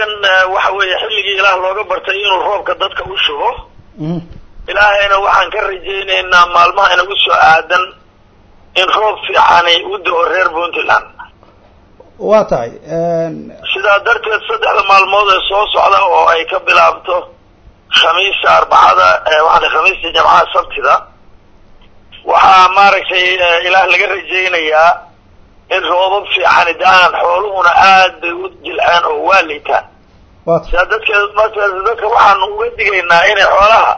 xilligan waxa weeye xilligii ilaah looga bartay inuu roobka dadka u shubo ilaahayna waxaan ka rajaynaynaa maalmaha inagu soo aadan in roob fiicanay u da-o reer puntland waa tahay sidaa darteed saddexda maalmood ee soo socda oo ay ka bilaabto khamiista arbacada waxaa khamiista jamcaha sabtida waxaa maaragtay ilaah laga rajaynayaa in roobab fiicani da-aan xooluhuna aad bay u jilceen oo waa liitaan sidaa dadkeed markaas dadka waxaanu uga digaynaa inay xoolaha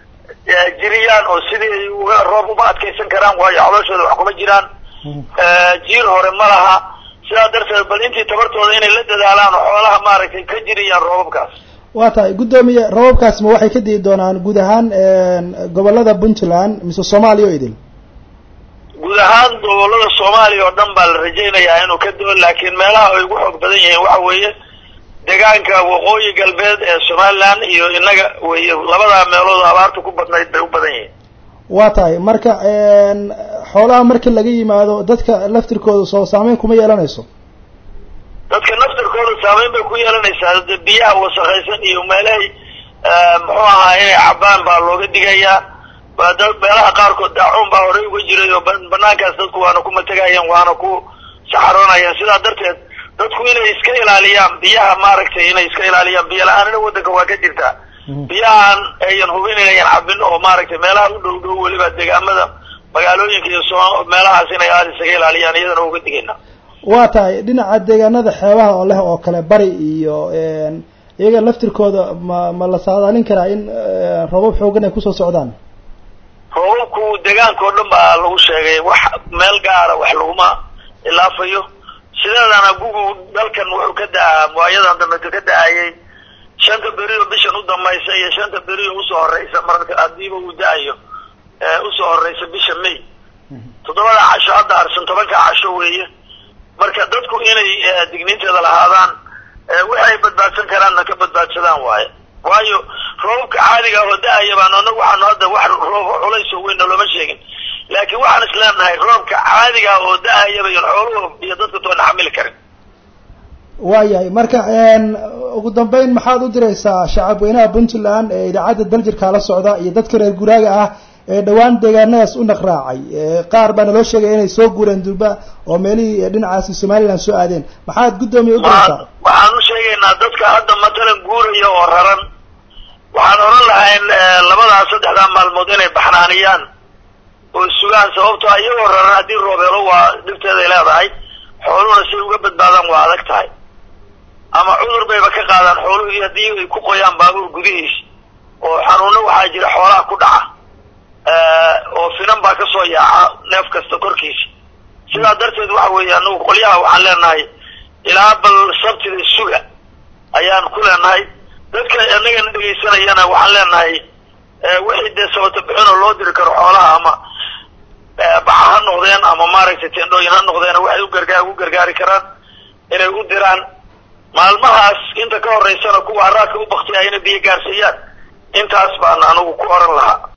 jiriyaan oo sidii ay uga roob uma adkaysan karaan waayo xolooshooda wax kuma jiraan jiir hore ma laha sidaa darteed bal intii tabartooda inay la dadaalaan oo xoolaha maaragtay ka jiriyaan roobabkaas waa tahay guddoomiye roobabkaas ma waxay ka di'i doonaan guud ahaan gobolada puntland mise soomaaliya oo idil guud ahaan gobolada soomaaliya oo dhan baa la rajaynayaa inuu ka do- laakiin meelaha ay ugu xoog badan yihiin waxa weeye deegaanka waqooyi galbeed ee somaliland iyo inaga weye labadaa meelood abaarta ku badnayd bay u badan yihiin waa tahay marka xoolaha marka laga yimaado dadka laftirkooda soo saameyn kuma yeelanayso dadka naftirkooda saameyn bay ku yeelanaysaa de biyaha wasakaysan iyo meelahay muxuu ahaa inay cabaan baa looga digayaa da meelaha qaarkood daacuun baa horey uga jiray oo banaankaas dadku waana ku matagayeen waana ku saxaroonayeen sidaa darteed dadku inay iska ilaaliyaan biyaha maaragtay inay iska ilaaliyaan biyo la-aanina waddanka waa ka jirtaa biyahaan ayan hubin inayan cabin oo maaragtay meelaha u dhow dhow weliba deegaamada magaalooyinka iyo soo meelahaas inay aada isaga ilaaliyaan iyadana uga digayna waa tahay dhinaca deegaanada xeebaha oo leh oo kale bari iyo iyaga laftirkooda ma ma la saadaalin karaa in roobab xoogan ay kusoo socdaan roobabku deegaanka oo dhan baa lagu sheegay wax meel gaara wax laguma ilaafayo sideedana gugu dalkan wuxuu ka da-aa waayadan dambeto ka da-ayay shanta beri oo bishan u dambaysa iyo shanta beri oo usoo horeysa marka hadiiba uu da-ayo usoo horeysa bisha may toddobada casho hadda harsan tobanka casho weeye marka dadku inay digniinteeda lahaadaan waxay badbaadsan karaanna ka badbaadsadaan waaye waayo roobabka caadiga oo da-aya baan anagu waxaanu hadda wax roob culays oo weynna looma sheegin laakiin waxaan isleenahay roobka caadiga oo da-ayaba iyon xooluhu iyo dadka toona xamili karin waayahay marka ugu dambeyn maxaad u diraysaa shacab weynaha puntland ee idaacadda daljirkaa la socda iyo dadka reer guraaga ah ee dhawaan deegaanadaas u naqraacay qaar baa naloo sheegaya inay soo guureen durba oo meelihii dhinacaasi somaliland soo aadeen maxaad guddoomiye u diraysaa waxaan u sheegaynaa dadka hadda matalan guuraya oo raran waxaan oran lahayn labadaas saddexdaa maalmood inay baxnaaniyaan oo sugaan sababtoo iyagoo raran haddii roobeelo waa dhibteeday leedahay xooluhuna say uga badbaadaan waa adag tahay ama cudur bayba ka qaadaan xooluhii haddii ay ku qoyaan baabuur gudihiis oo xanuuno waxaa jira xoolaha ku dhaca oo finan baa kasoo yaaca neef kasta korkiisa sidaa darteed waxa weeye anagu qolyaha waxaan leenahay ilaa bal sabtida suga ayaan ku leenahay dadka anagana dhegaysanayana waxaan leenahay wixii dee sabata bixinoo loo diri karo xoolaha ama baxa ha noqdeen ama maaragtay tendhooyin ha noqdeen waxay ugargaa ugu gargaari karaan inay u diraan maalmahaas inta ka horeysana kuwa haraadka u baktiyay inay biyo gaarsiiyaan intaas baan anigu ku oran lahaa